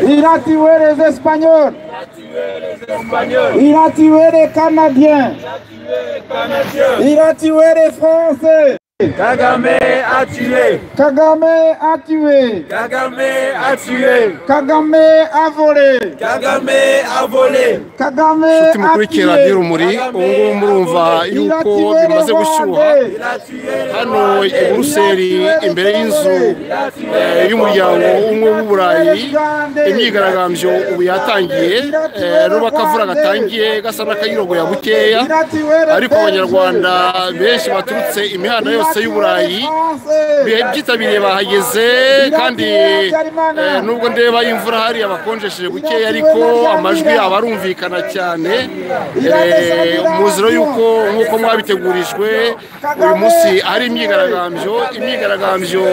Ira tuer les Espagnols. Ira tuer les Canadiens. Ira tuer les Français. Kagame a tué, Kagame a tué. Kagame a tué, Kagame a volé. Kagame a volé, Kagame a mukurikira tué. ry'urumuri ubu ngubu murumva Ira yuko tuer les bimaze gushyuha Rwandais. il a tué, hano i buruseli imbere y'inzu eh, y'umuryango w'ubumwe bw'uburayi imyigaragambyo ubu yatangiye eh, n'ubakavura gatangiye gasa n'akayirogoya bukeya Ira tuer les ariko abanyarwanda benshi baturutse imihanda yose y'uburayi bihe byitabiriye bahageze kandi eh, nubwo ndeba imvura hariya bakonjesheje bukeya ariko amajwi aba arumvikana cyane Eh, muziro y'uko nk'uko mwabitegurijwe uyu munsi hari imyigaragambyo imyigaragambyo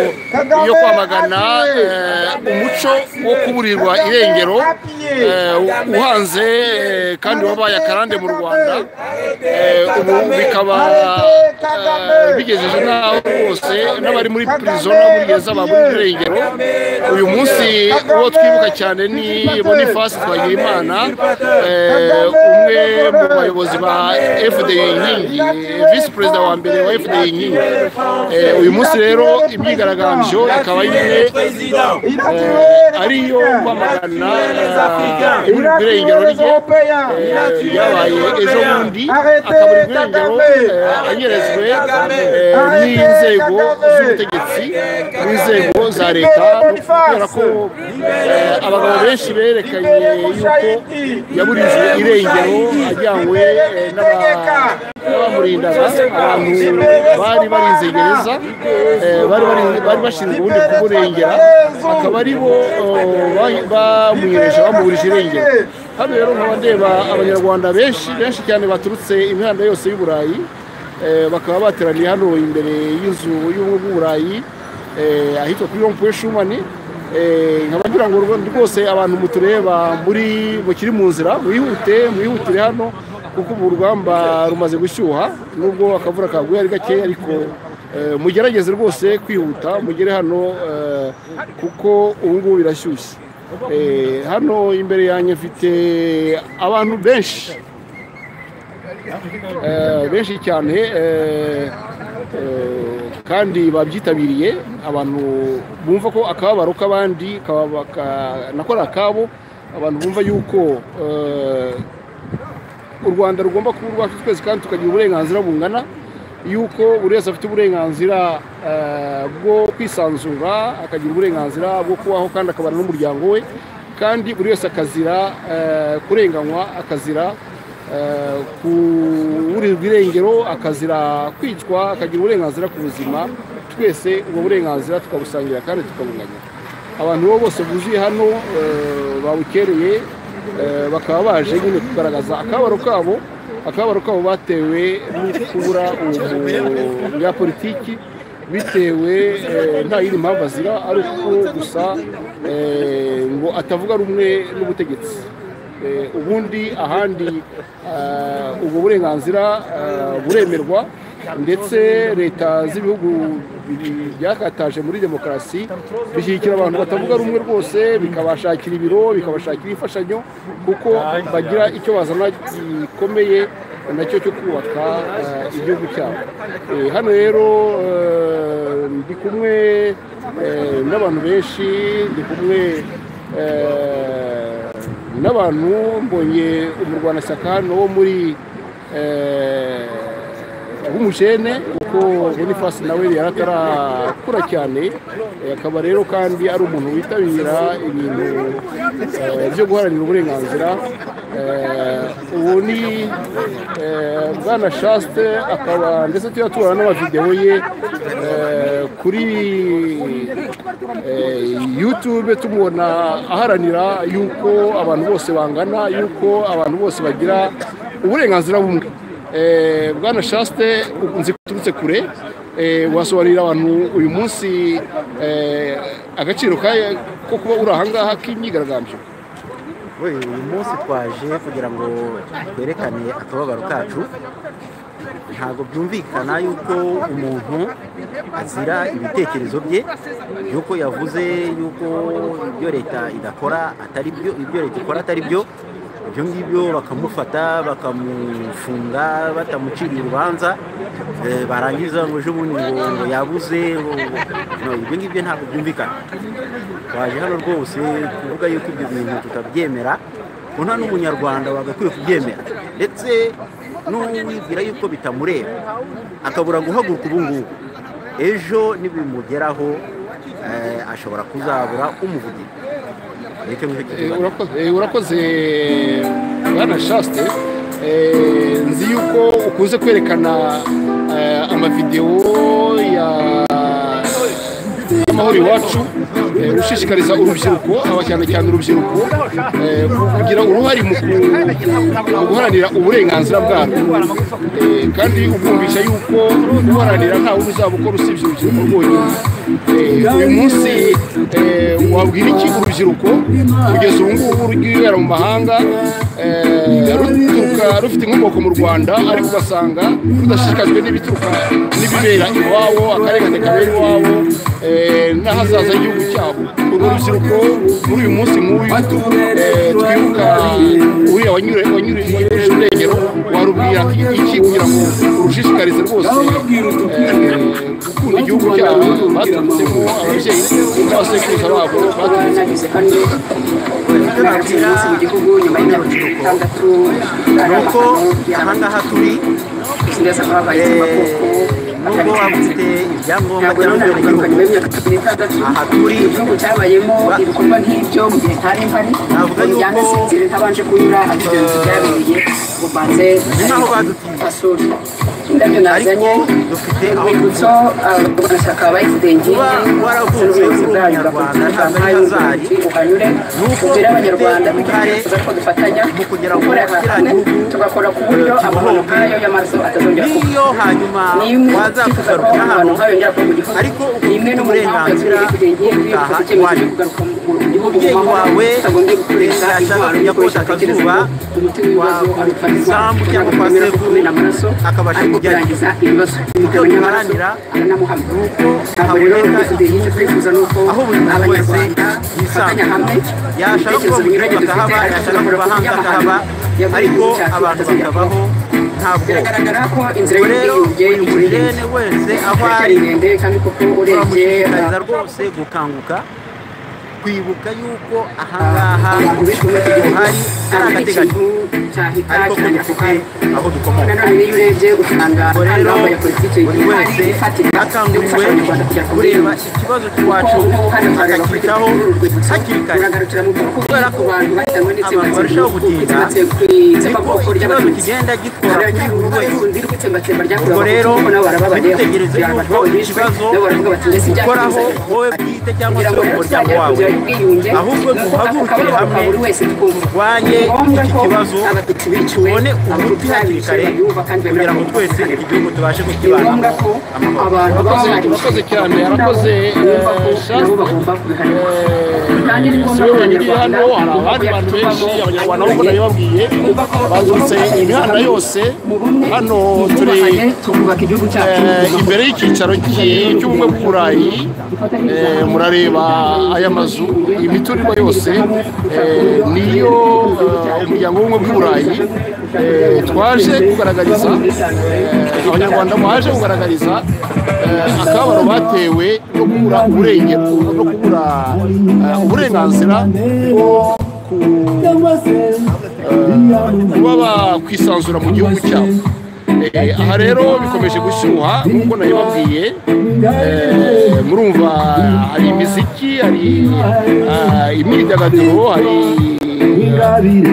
yo kwamagana eh, umuco wo kuburirwa irengero eh, uhanze eh, kandi wabaye akarande mu rwanda Eh, ubu bikaba eh, bigejeje n'aho rwose n'abari muri prison no muri gereza baba muri irengero uyu munsi uwo twibuka cyane ni bonifasi twagirimana eh, umwe mu bayobozi ba fda inkingi eh, visi perezida wa mbere wa fda inkingi Eh, uyu munsi rero imyigaragambyo ikaba ari imwe président, Ira eh, tuer les ariyo Africains. kwamagana eh, Ira tuer irengero les rye Européens. Eh, yabaye ejo bundi Arrêtez akabura irengero Kagame. eh, anyerezwe Kagame. eh, Arrêtez n'inzego Kagame. z'ubutegetsi n'inzego za leta kubera ko eh, abagabo benshi berekanye Libérez yuko Mouchaïdi. yaburijwe Libérez irengero Mouchaïdi. ajyanywe Libérez eh, Mutegeka. n'aba- n'abamurindaga abantu bari barinze gereza eh, bari bari- bari bashinzwe ubundi kumurengera akaba ari bo eh, ba- bamwihereje bamuburije irengero hano rero nkaba ndeba abanyarwanda benshi benshi cyane baturutse imihanda yose y'u burayi eh, bakaba bateraniye hano imbere y'inzu y'ubumwe bw'uburayi eh, ahitwa kuri rompuwe shumani Eh, nkaba ngira ngo rwo- rwose abantu mutureba muri mukiri mu nzira mwihute mwihutire hano kuko ubu urugamba rumaze gushyuha nubwo akavura kaguye ari gakeya ariko eh, mugerageze rwose kwihuta mugere hano eh, kuko ubu ngubu birashyushye Eh, hano imbere yanjye mfite abantu benshi Eh, benshi cyane eh, eh, kandi babyitabiriye abantu bumva ko akababaro k'abandi kababa- ka- nako ari akabo abantu bumva yuko eh, u rwanda rugomba kuba urwacu twese kandi tukagira uburenganzira bungana yuko buri wese afite uburenganzira eh, bwo kwisanzura akagira uburenganzira bwo kubaho kandi akabana n'umuryango we kandi buri wese akazira eh, kurenganywa akazira eh, kuburirwa irengero akazira kwicwa akagira uburenganzira ku buzima twese ubwo burenganzira tukabusangira kandi tukabunganya abantu bo bose buzuye hano eh, babukereye eh, bakaba baje nyine kugaragaza akababaro kabo akababaro kabo batewe no kubura ubu bya politiki bitewe eh, nta yindi mpamvu azira ari uko gusa eh, ngo atavuga rumwe n'ubutegetsi Eh, ubundi ahandi ah, ubwo burenganzira ah, buremerwa ndetse leta z'ibihugu bi- byakataje muri demokarasi bishyigikira abantu batavuga rumwe rwose bikabashakira ibiro bikabashakira imfashanyo kuko bagira icyo bazana gikomeye nacyo cyo kubaka ah, igihugu cyabo Eh, hano rero eh, ndi kumwe eh, n'abantu benshi ndi kumwe eh, n'abantu mbonye umurwanashyaka hano wo muri w'umujene kuko bonifasi nawe yari atarakura cyane eh, akaba rero kandi ari umuntu witabira ibintu eh, byo guharanira uburenganzira Eh, ubu ni eh, bwana shasite akaba ndetse tujya tubona n'amavidewo ye eh, kuri eh, youtube tumubona aharanira yuko abantu bose bangana yuko abantu bose bagira uburenganzira bumwe Eh, bwana shasite nzi ko uturutse kure eh, wasobanurira abantu uyu munsi eh, agaciro ka- ko kuba uri ahangaha k'imyigaragambyo We, uyu munsi twaje kugira ngo twerekane akababaro kacu ntabwo byumvikana yuko umuntu azira ibitekerezo bye yuko yavuze yuko ibyo leta idakora atari byo ibyo leta ikora atari byo ibyo ngibyo bakamufata bakamufunga batamuciriye urubanza eh, barangiza ngo ejo bundi ngo ngo yabuze ngo ngo- no, ibyo ngibyo ntabwo byumvikana twaje hano rwose kuvuga yuko ibyo bintu tutabyemera ko nta n'umunyarwanda wagakwiye kubyemera ndetse n'uwibwira yuko bitamureba akabura guhaguruka ubu ngubu ejo nibimugeraho eh, ashobora kuzabura umuvugizi nicyo ngicyo Eh, kibazo urakoze eh, urakoze bwana shasite nzi yuko ukunze kwerekana eh, amavidewo ya y'amahoro iwacu eh, ushishikariza urubyiruko aba cyane cyane urubyiruko eh, kugira uruhare mu ku- mu guharanira uburenganzira bwarwo Eh, kandi ubwumvisha yuko guharanira ntawe uzaba ukora usibye urubyiruko rwonyine Eh, uyu munsi eh, wabwira iki urubyiruko kugeza ubu ngubu rwibera mu mahanga eh, ruturuka rufite inkomoko mu rwanda ariko ugasanga rudashishikajwe n'ibituruka n'ibibera iwabo akarengane kabera iwabo eh, n'ahazaza h'igihugu cyabo uru rubyiruko muri uyu munsi mubi eh, twibuka uriya wanyure- wanyure- wanyurije urengero warubwira iki kugira ngo urushishikarize rwose eh, gukunda igihugu cyabo baturutsemo ababyeyi n'abasekuruza babo baturutse bageze hano barageze munsi mu gihugu nyuma y'imyaka cumi n'itandatu ari nuko ahantu aha y'abantu ngaha turi ikinyarwanda babaye amaboko nubwo waba ufite ibyangombwa ntabwo nanone by'abanyamuryango agaruka nyuma y'imyaka cumi n'itandatu Aha turi. igihugu cyabayemo ibikorwa nk'ibyo mu gihe ntari mpari Navuga yuko- yanga sinzira ntabanje kunyura ahari ibyo byabereye ubanze nk'aho badutiye. basura indabyo ariko nazanye dufite aho urwibutso abarwanashyaka ba efudengi Kuba waravutse n'ubuyobozi uri bwayo umunyarwanda bagakomeza ntabwo ari hazari. nk'ay'ubuyobozi uhanyure Nuko tubwire abanyarwanda dufite kugira ngo tuze ko dufatanya mu kugera ku gukorera kiriya hamwe gihugu, tugakora ku buryo eh, amahano kibohoke. nk'ayo y'amaso atazongera kuba n'iyo hanyuma ni imwe twifuza ko wazakugarukira amahano hano nk'ayo yongera kuba mu gihugu Ariko ubu ni imwe no mu mpamvu uburenganzira yatumye efudengi bwo gutaha bifuza icyemezo iwanyu. cyo kugaruka mu gihubu mu umubyeyi mahoro wawe tutagombye gukoresha yashakaga intwaro kujya y'abakoresha kota akazuba, atekereza ngo umuti w'ibibazo wa- abipfariza isambu cyangwa kwa akamera ko sekuru, kumena amaraso akabasha ariko kujyayo. kurangiza ibibazo bimugabanya amaraso biharanira aranamuhamya uko ntabwo rero haboneka rwose icyo twifuza ni uko aho buri muntu wese abanyarwanda bafatanya hamwe yashaka ibitekerezo kuba mu binyuranye gihugu dufite akahaba ariko yashaka tugakora kuba ku hanze akahaba ariko by'amahano y'abantu abantu cyacu batazongera bakabaho nta bwoba biragaragara ko inzira ubwo rero y'ubwiyunge buri ikiri mujene ndende wese aho iracyari ari ndende kandi koko urebye turamushishikariza uh, rwose gukanguka kwibuka yuko ahangaha abantu benshi muri iki gihugu uhari ari ntabwo agateganyo ikintu cyahita ariko ko kirangira ako dufite kanya aho dukomoka nanone n'iyo urebye usanga ubwo hano rero bambaye politiki buri wese ihari ifatika yo akanguriwe gufasha abanyarwanda kugera ku kureba bwiyunge ikibazo cy'iwacu akacyitaho hakiri kare kubera ko abantu bahitanwe abantu barushaho gutinda niko ikibazo n'itsembatsemba kigenda gikora kuri buri wese ubwo rero rero ntibitegereze yuko ikibazo ukoraho ukoraho wowe bwite cyangwa kugira se ngo umuryango rero tuzagere wawe kugera ku bwiyunge ahubwo ni duhagurukire ukubaka hamwe buri wese twumva turwanye ni ngombwa iki ko kibazo abatutsi biciwe tubone umuti hakiri kare bayubaka kandi kugira ngo twese bakanabaka. igihugu tubashe ni ngombwa kukibanamo ko amahoro abantu baba Urakoze- urakoze bari cyane, yarakoze, bumva ko eh, Shasta. nabo bagomba kubihanirwa kandi ni ngombwa ko siwe wenyine hano hari abandi bantu benshi abanyarwanda nk'uko nabibabwiye baturutse imihanda yose hano turi twubaka igihugu cyacu Eh, imbere y'icyicaro cy'i- cy'ubumwe bw'uburayi eh, murareba aya mazu imiturirwa yose eh, niyo eh, umuryango w'ubumwe bw'uburayi eh, twaje kugaragariza eh, abanyarwanda baje kugaragariza eh, akababaro batewe no kubura uburenge no kubura eh, uburenganzira bwo ku kuba bakwisanzura mu gihugu cyabo Eh, aha rero bikomeje gushyuha nk'uko nabibabwiye Eh, murumva hari imiziki hari ah, imyidagaduro hari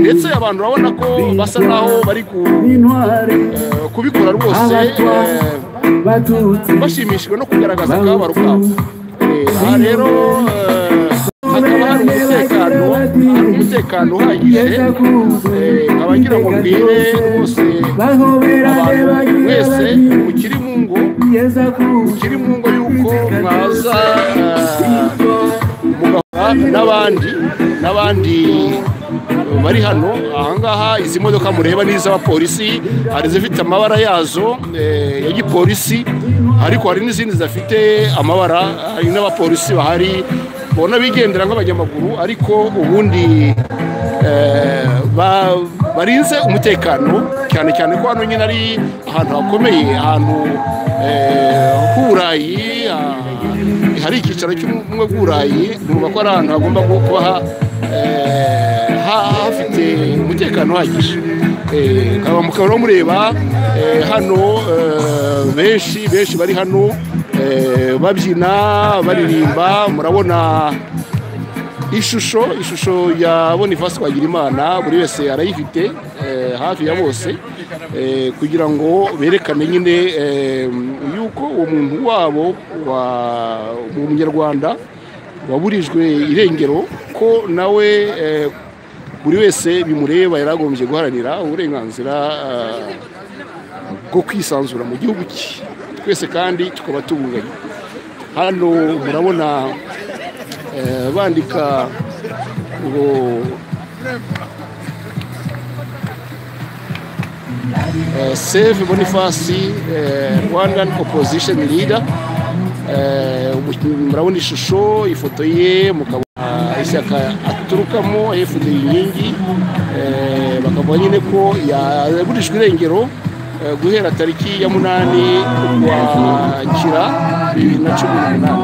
ndetse abantu urabona ko basa naho bari ku- eh, kubikora rwose eh, bashimishijwe no kugaragaza akababaro kabo Eh, aha rero eh, hakaba hari umutekano hari umutekano uhagije Eh, nkaba ngira ngo mbwire rwose abantu wese ukiri mu ngo ukiri mu ngo y'uko mwaza eh, mugahora aba n'abandi n'abandi bari hano ahangaha izi modoka mureba ni iz'abapolisi hari izifite amabara yazo eh, ya gipolisi ariko hari n'izindi zidafite amabara hari n'abapolisi bahari ubona bigendera nk'abanyamaguru ariko ubundi eh, ba- barinze umutekano cyane cyane ko hano nyine ari ahantu hakomeye ahantu eh, h'uburayi ah, hari icyicaro cy'ubumwe bw'uburayi numva ko ari ahantu hagomba kuba ha- eh, ha- hafite umutekano uhagije Eh, mukaba mukaba mureba eh, hano eh, benshi benshi bari hano eh, babyina baririmba murabona ishusho ishusho ya boniface twagirimana buri wese arayifite eh, hafi ya bose eh, kugira ngo berekane nyine eh, yuko uwo muntu wabo wa umunyarwanda waburijwe irengero ko nawe eh, buri wese bimureba yari agombye guharanira uburenganzira eh, bwo kwisanzura mu gihugu cye twese kandi tukaba tubunganye hano murabona eh, bandika ngo eh, save boniface eh, rwandan opposition leader Eh, umukinnyi- murabona ishusho ifoto ye mukaba ah, ishyaka aturukamo fd inkingi Eh, bakavuga nyine ko yagurijwe irengero eh, guhera tariki ya munani ukwakira bibiri na cumi n'umunani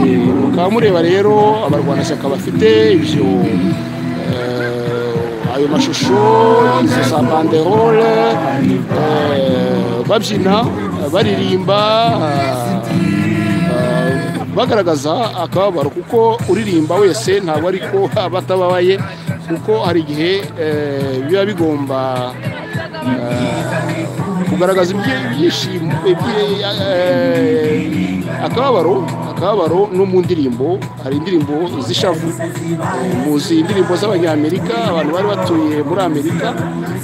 Eh, mukaba mureba rero abarwanashyaka bafite ibyo eh, ayo mashusho izo za banderole eh, babyina baririmba eh, bagaragaza akababaro kuko uririmba wese ntabwo ariko aba atababaye kuko hari igihe eh, biba bigomba kugaragaza ibyi- ibyishimo ibyi- eh, akababaro akababaro no mu ndirimbo hari indirimbo z'ishavu Eh, muzi indirimbo z'abanyamerika abantu bari batuye muri amerika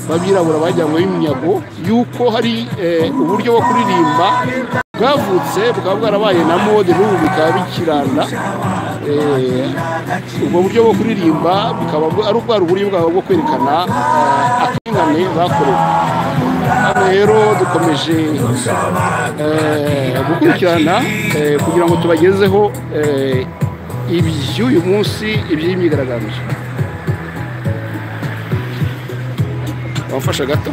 b'abirabura bajyanywe iminyago yuko hari eh, uburyo bwo kuririmba bwavutse bukaba bwarabaye na mode n'ubu bikaba bikiranda Eh, ubwo buryo bwo kuririmba bukaba ari ubwari uburyo bwabo bwo kwerekana eh, akarengane bakorewe hano rero dukomeje eh, gukurikirana eh, kugira ngo tubagezeho eh, iby'uyu munsi iby'imyigaragambyo wamfasha gato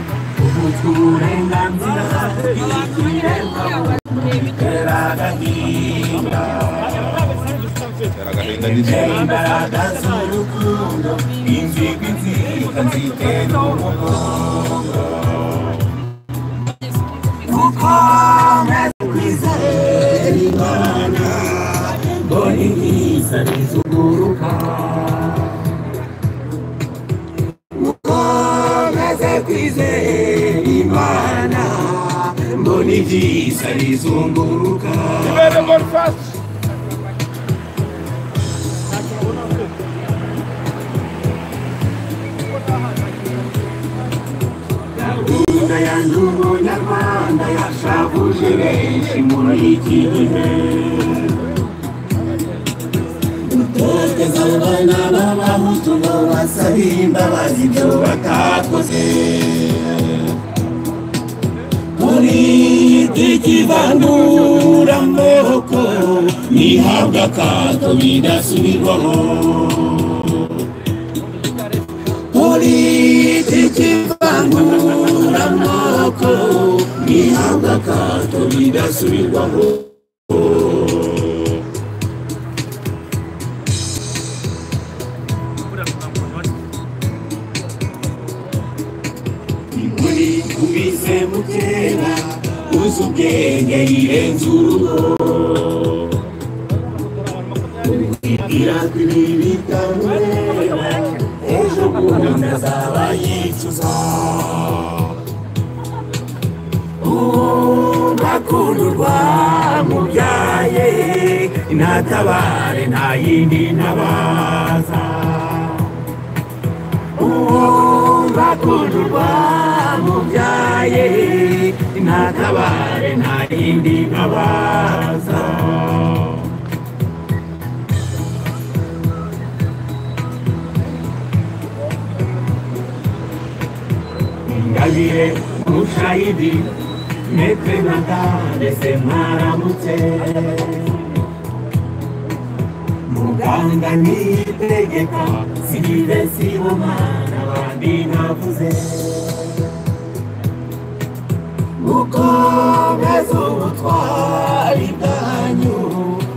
Libere Boniface. mwitabire mushayidi mepe natandese mwaramutse muganga niyitegeka sigize sibomana abandi navuze mukomeze ubutwari bwanyu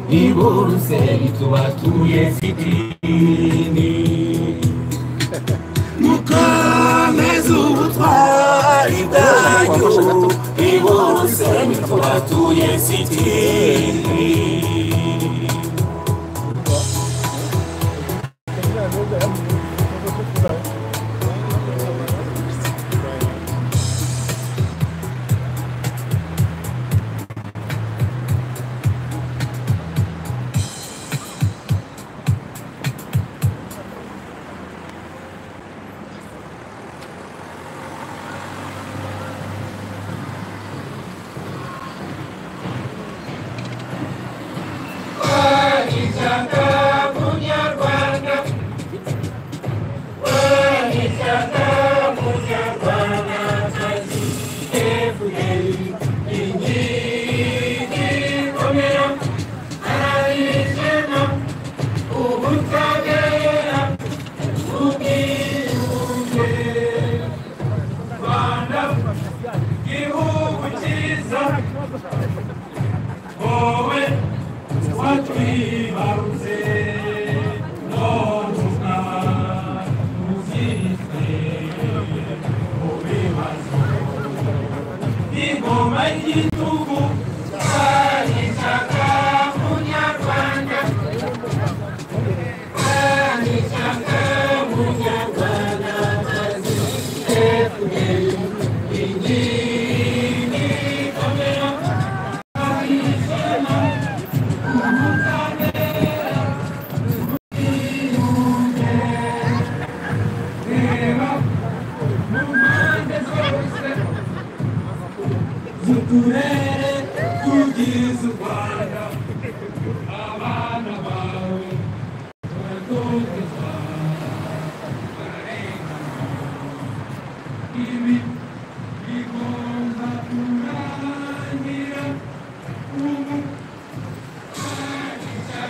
niburuseri tubatuye sitini mukomeze ubutwari bwanyu niburuseri tubatuye sitini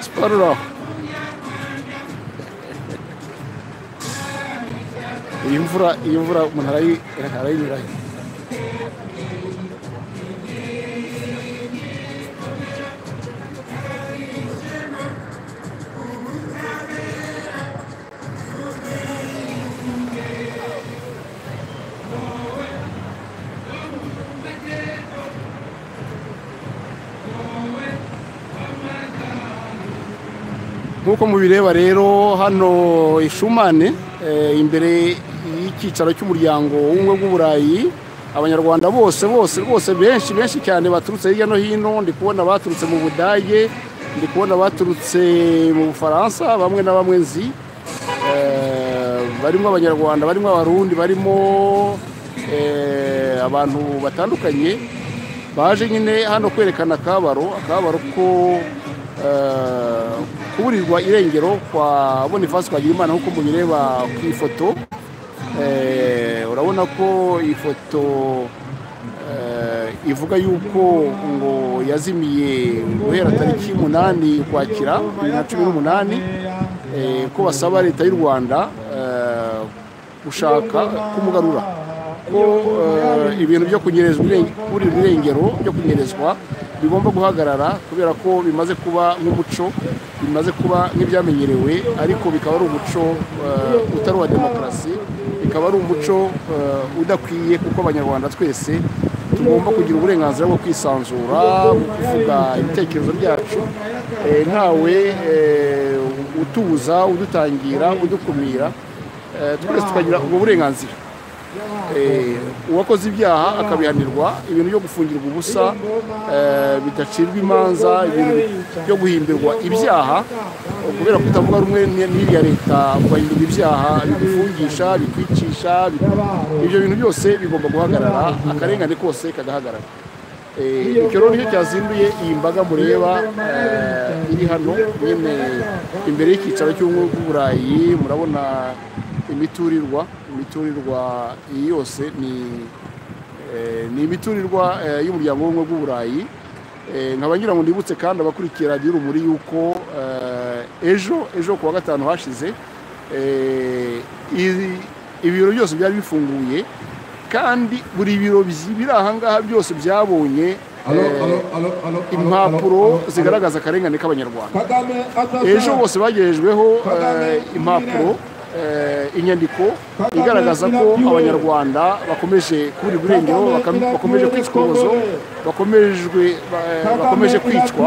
Sparrow. iyi mvura iyi mvura umuntu arayi- arayinyuraho nk'uko mubireba rero hano ishumane eh, imbere y'icyicaro cy'umuryango w'ubumwe bw'uburayi abanyarwanda bose bose rwose benshi benshi cyane baturutse hirya no hino ndi kubona baturutse mu budage ndi kubona baturutse mu bufaransa bamwe na bamwe nzi Eh, barimo abanyarwanda barimo abarundi barimo eh, abantu batandukanye baje nyine hano kwerekana akabaro akabaro ko eh, kuburirwa irengero kwa boniface twagiraimana nk'uko mubireba ku ifoto Eh, urabona ko iyi foto eh, ivuga yuko ngo yazimiye guhera tariki umunani ukwakira bibiri na cumi n'umunani eh, ko basaba leta y'u rwanda eh, gushaka kumugarura ko eh, ibintu byo kunyerezwa irenge- kuburirwa irengero byo kunyerezwa bigomba guhagarara kubera ko bimaze kuba nk'umuco bimaze kuba nk'ibyamenyerewe ariko bikaba ari umuco eh, utari uwa demokarasi bikaba ari umuco eh, udakwiye kuko abanyarwanda twese tugomba kugira uburenganzira bwo kwisanzura mu kuvuga ibitekerezo byacu eh, ntawe eh, utubuza udutangira udukumira eh, twese tukagira ubwo burenganzira Eh, uwakoze ibyaha akabihanirwa ibintu byo gufungirwa ubusa eh, bidacirwa imanza ibintu byo guhimbirwa ibyaha eh, kubera kutavuga rumwe n- n'iriya leta ugahindurwa ibyaha bigufungisha bikwicisha biku- ibyo bintu byose bigomba guhagarara akarengane kose kagahagarara Eh, icyo rero nicyo cyazinduye iyi mbaga mureba eh, iri hano nyine imbere y'icyicaro cy'ubumwe bw'uburayi murabona imiturirwa imiturirwa iyi yose ni ni imiturirwa y'umuryango w'ubumwe bw'uburayi nkaba ngira ngo nibutse kandi abakurikira radiyo rumuri yuko ejo ejo ku wa gatanu hashize ibiro byose byari bifunguye kandi buri biro biri ahangaha byose byabonye impapuro zigaragaza akarengane k'abanyarwanda ejo bose bagejejweho impapuro inyandiko igaragaza ko abanyarwanda bakomeje kubura uburengero bakomeje kwicwazo bakomeje kwicwa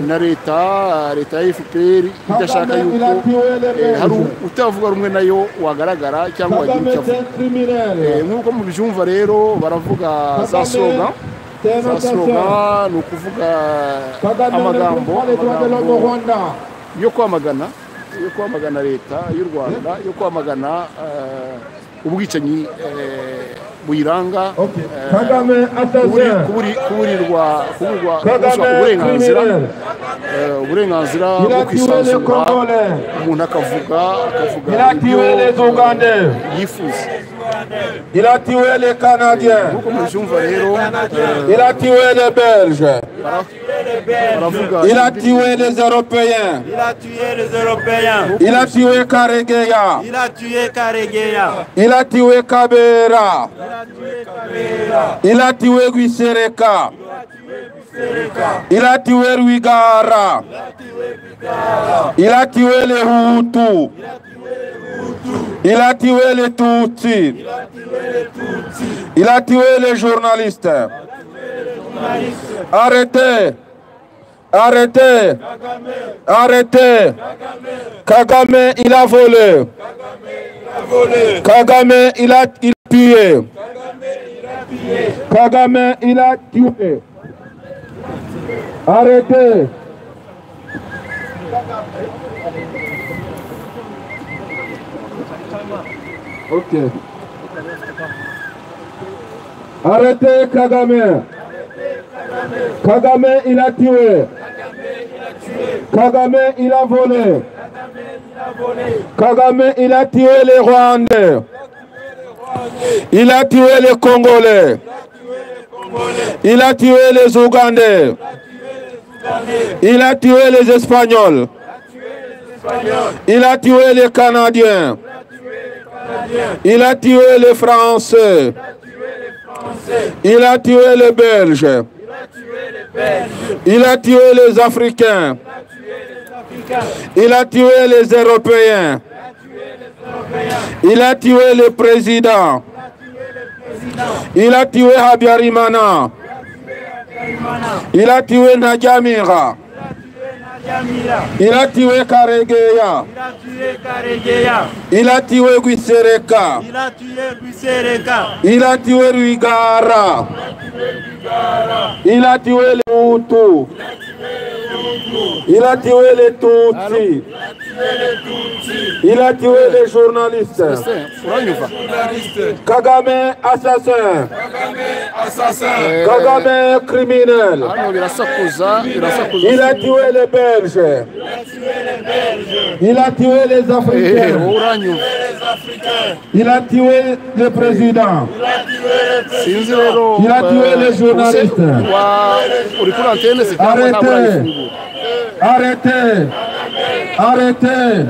na leta leta ya fpr idashaka yuko hari utavuga rumwe nayo wagaragara cyangwa wagira icyo avuga nk'uko mubyumva rero baravuga za soga za soga ni ukuvuga amagambo yo kwamagana yo kwamagana leta y'u rwanda yo kwamagana ubwicanyi buyiranga kuburirwa gusaba uburenganzira uburenganzira bwo kwisanzura umuntu akavuga akavuga ibyo yifuza iratiwe le canadien nk'uko mubyumva rero iratiwe le belge Il a tué les Européens. Il a tué les Européens. Il a tué Karegeya. Il a tué Karegeya. Il a tué Kabera. Il a tué Guisereka. Il a tué Ruigara. Il a tué les Hutus. Il a tué les Tutsis. Il a tué les journalistes. Arrêtez Arrêtez Arrêtez Kagame, il a volé. Kagame, il a tué. Kagame, il a tué. Arrêtez Ok. Arrêtez Kagame. Kagame il a tué. Kagame il a volé. Kagame il a tué les Rwandais. Il a tué les Congolais. Il a tué les Ougandais. Il a tué les Espagnols. Il a tué les Canadiens. Il a tué les Français. Il a tué les Belges. Il a tué les Africains. Il a tué les Européens. Il a tué le président. Il a tué Habiarimana. Il a tué Nadjamira. Il a tué Karegeya. Il a tué Guisereka. Il a tué Guisereka. Il a tué Ruigara. Il a tué les Hutus. Il a tué les Tutsis. Il a tué les journalistes. Kagame assassin. Kagame criminel. Il a tué les Belges. Il a tué les Africains. Il a tué le président. Il a tué les journalistes. Arrêtez. Arrêtez. Arrêtez.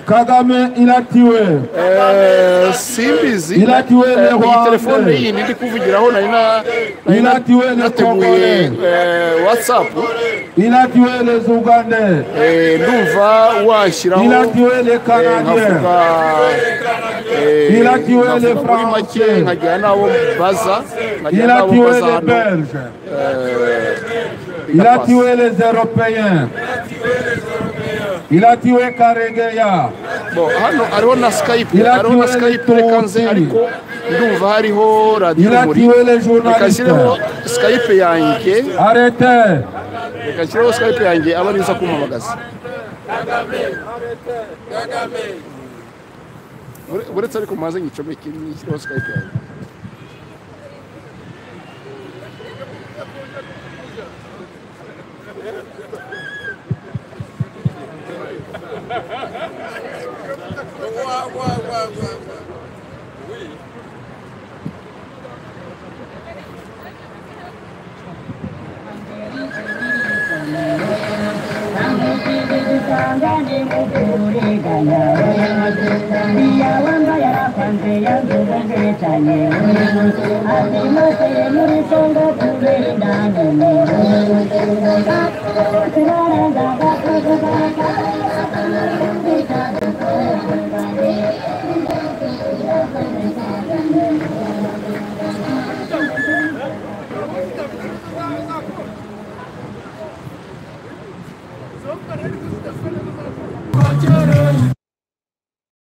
Kagame, il a tué. simbizi Il a tué les iyi telefone iyi ndi kuvugiraho nari na Il a tué les nateguye Congolais. watsapu Il a tué les Ougandais. ndumva washyiraho Il a tué les Canadiens. nkavuga eh, Il a tué nkavuga les muri make Français. nkagira n'abo baza nkagira Il a n'abo tué baza les hano Belges. eh, Il a bigapasa. tué les Européens. Il a tué Karegeya. Bo, hano hariho na skype Il a hariho na tué skype les reka nze Tutsi. ariko ndumva hariho radiyo Il a muri tué les reka journalistes. nshyiremo skype yanjye Arrêtez. reka nshyiremo skype yanjye aba ari nza kumamagaza Ure- uretse ariko maze nyicomeke nyishyireho skype yanjye Thank you.